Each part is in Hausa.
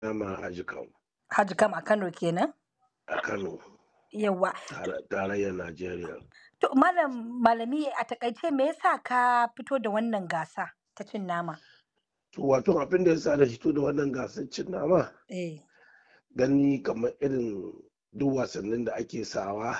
nama Haji Kam Haji Kam a Kano kenan? a Kano, Yawwa. tare- tarayyar Najeriya. To malam malami a takaice me yasa ka fito da wannan gasa ta cin nama? To wato abin da ya sa da fito da wannan gasar cin nama Eh. gani kamar irin duk wasannin da ake sawa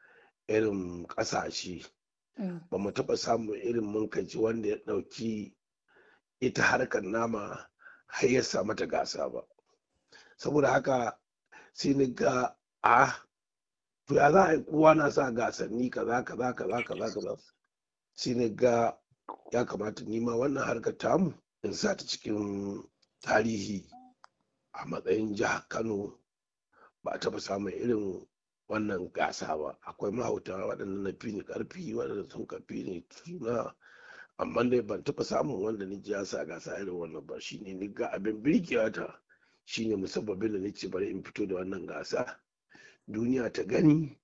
irin ƙasashe Mm. ba mu taɓa samun irin munkaci wanda ya ɗauki ita harkar nama har ya sa mata gasa ba. Saboda haka sai ni ga a to ya za a yi kowa na sa gasanni kaza kaza kaza kaza kaza sai ni ga ya kamata ni ma wannan harkar tamu in sa ta cikin tarihi a matsayin jihar Kano ba a taɓa samun irin wannan gasa ba akwai mahauta waɗanda na fi ni ƙarfi waɗanda sun ka fi ni suna amma dai ban taɓa samun wanda ni ji ya sa gasa irin wannan ba shine ni ga abin birkewa ta shine musabbabin da nace bari in fito da wannan gasa duniya ta gani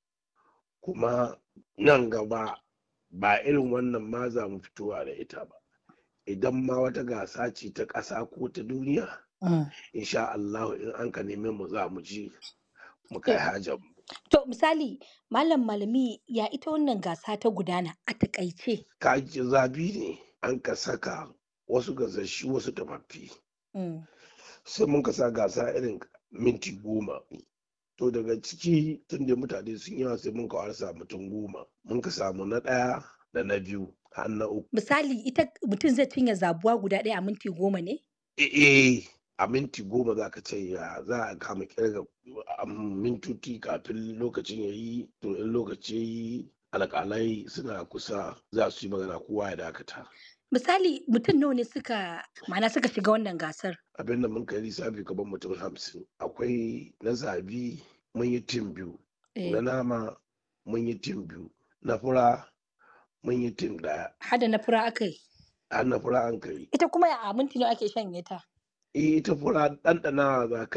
kuma nan gaba ba irin wannan ma za mu fitowa da ita ba idan ma wata gasa ce ta ƙasa ko ta duniya Mm. insha Allah in an ka neme mu za mu ji mu kai hajar mu To misali malam malami ya ita wannan gasa ta gudana a takaice. kaji zabi ne an ka saka wasu gasashi wasu tafaffi Mm. sai mun ka sa gasa irin minti goma to daga ciki tun da mutane sun yawa sai mun ka warsa mutum goma mun ka samu na ɗaya da na biyu har na uku Misali ita mutum zai cinye zabuwa guda ɗaya a minti goma ne? eh a minti goma za ka ce ya za a kama kirga a mintoci kafin lokacin ya yi to in lokaci ya yi alƙalai suna kusa za su yi magana kowa ya dakata Misali mutum nawa ne suka ma'ana suka shiga wannan gasar? abin da mun kai lissafi gaban mutum hamsin akwai na zabi mun yi tim biyu Eh. na nama mun yi tim biyu na fura mun yi tim daya Hada na fura aka yi. har na fura an kai Ita kuma a minti nawa ake shanye ta? eh ita fura ɗanɗana za ka